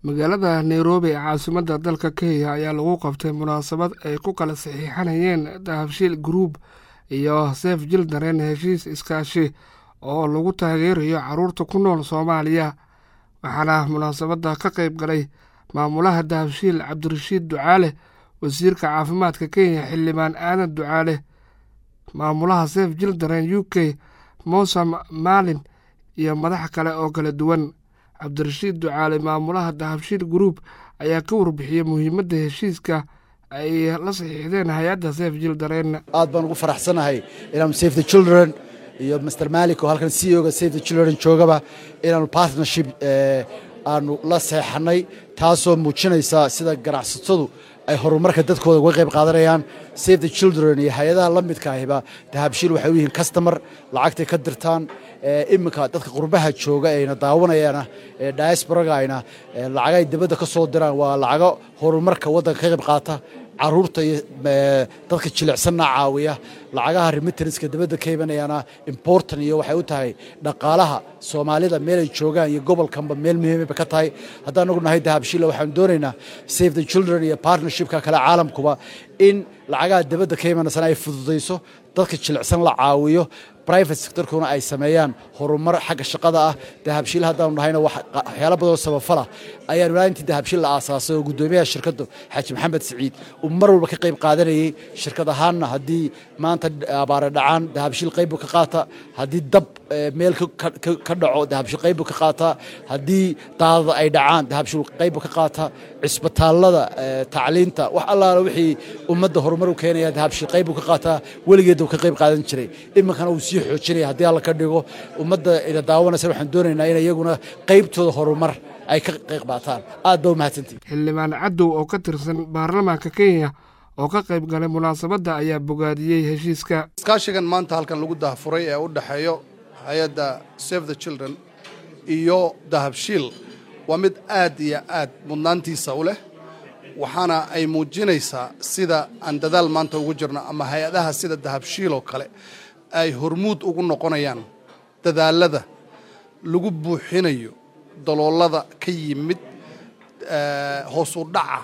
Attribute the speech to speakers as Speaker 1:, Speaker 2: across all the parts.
Speaker 1: magaalada nairobi ee caasimadda dalka kenya ayaa lagu qabtay munaasabad ay ku kala saxiixanayeen dahabshiil group iyo sef jildaren heshiis iskaashi oo lagu taageerayo caruurta ku nool soomaaliya waxaana munaasabadda ka qayb galay maamulaha dahabshiil cabdirashiid ducaale wasiirka caafimaadka kenya xildhibaan aadan ducaale maamulaha sef jildaren u k mosam maalin iyo madax kale oo kala duwan cabdirashiid ducaale maamulaha dahabshiil group ayaa ka warbixiyey muhiimadda heshiiska ay la saxiixdeen hay-adda sef jildaren
Speaker 2: aad baan ugu faraxsanahay inaanu safe the children iyo master malik oo halkan c o ga safe the children joogaba inaanu partnership aanu la seexanay taasoo muujinaysa sida ganacsatadu ay horumarka dadkooda uga qayb qaadanayaan safe the children iyo hay-adaha la midka ahiba dahabshiil waxay u yihiin customer lacagtay ka dirtaan iminka dadka qurbaha jooga ayna daawanayaana diasporaga ayna lacagay dibadda ka soo diraan waa lacago horumarka waddanka ka qayb qaata caruurta iyo dadka jilicsanna caawiya lacagaha remittanska dibadda ka imanayana important iyo waxay u tahay dhaqaalaha soomaalida meelay joogaan iyo gobolkanba meel muhiimaba ka tahay haddaan nagu nahay dahabshiila waxaan doonaynaa save the children iyo partnershipka kale caalamkuba in lacagaha dibadda ka imanaysana ay fududayso dadka jilicsan la caawiyo private sectorkuna ay sameeyaan horumar xagga shaqada ah dahabshiil haddaanu nahayna waxyaala badanoo sabafala ayaanu ilaa intii dahabshiil la aasaasay oo guddoomiyaha shirkaddu xaaji maxamed siciid uu mar walba ka qayb qaadanayey shirkad ahaanna haddii maanta abaare dhacaan dahabshiil qayb buu ka qaata haddii dab meel ka dhaco dahabshiil qayb buu ka qaataa haddii daadada ay dhacaan dahabshiil qayb buu ka qaataa cisbitaallada tacliinta wax allaala wixii ummadda horumar u keenaya dahabshiil qayb buu ka qaataa weligeedda uu ka qayb qaadan jiray iminkana uu sii xoojinaya haddii alla ka dhigo ummadda ina daawanaysa waxaan doonaynaa in iyaguna qaybtooda horumar ay ka qayb qaataan aad ba u mahadsantihi
Speaker 1: xildhibaan cadow oo ka tirsan baarlamaanka kenya oo ka qayb galay munaasabadda ayaa bogaadiyey heshiiska
Speaker 3: iskaashigan maanta halkan lagu dahafuray ee u dhexeeyo hay-adda save the children iyo dahabshiil waa mid aad iyo aad mudnaantiisa u leh waxaana ay muujinaysaa sida aan dadaal maanta ugu jirno ama hay-adaha sida dahabshiil oo kale ay hormuud ugu noqonayaan dadaalada lagu buuxinayo daloolada ka yimid hoos u dhaca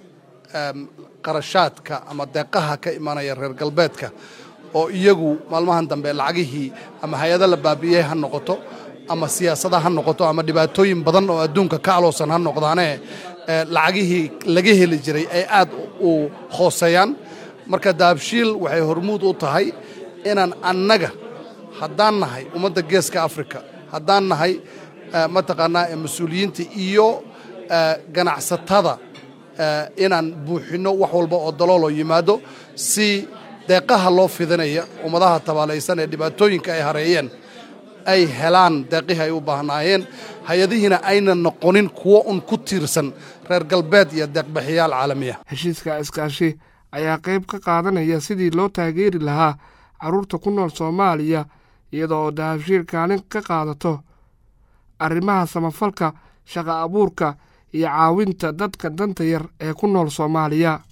Speaker 3: qarashaadka ama deeqaha ka imanaya reer galbeedka oo iyagu maalmahan dambe lacagihii ama hay-ada la baabi'iyey ha noqoto ama siyaasada ha noqoto ama dhibaatooyin badan oo adduunka ka aloosan ha noqdaane lacagihii laga heli jiray ay aad u hooseeyaan marka dahabshiil waxay hormuud u tahay inaan annaga haddaan nahay ummadda geeska africa haddaan nahay mataqaanaa mas-uuliyiinta iyo ganacsatada inaan buuxinno wax walba oo dalooloo yimaado si deeqaha loo fidinaya ummadaha tabaalaysan ee dhibaatooyinka ay hareeyeen ay helaan deeqihii ay u baahnaayeen hay-adihiina ayna noqonin kuwo un ku tiirsan reer galbeed iyo deeqbixiyaal caalamiya
Speaker 1: heshiiska iskaashi ayaa qayb ka qaadanaya sidii loo taageeri lahaa carruurta ku nool soomaaliya iyadoo oo dahabshiil kaalin ka qaadato arrimaha samafalka shaqa abuurka iyo caawinta dadka danta yar ee ku nool soomaaliya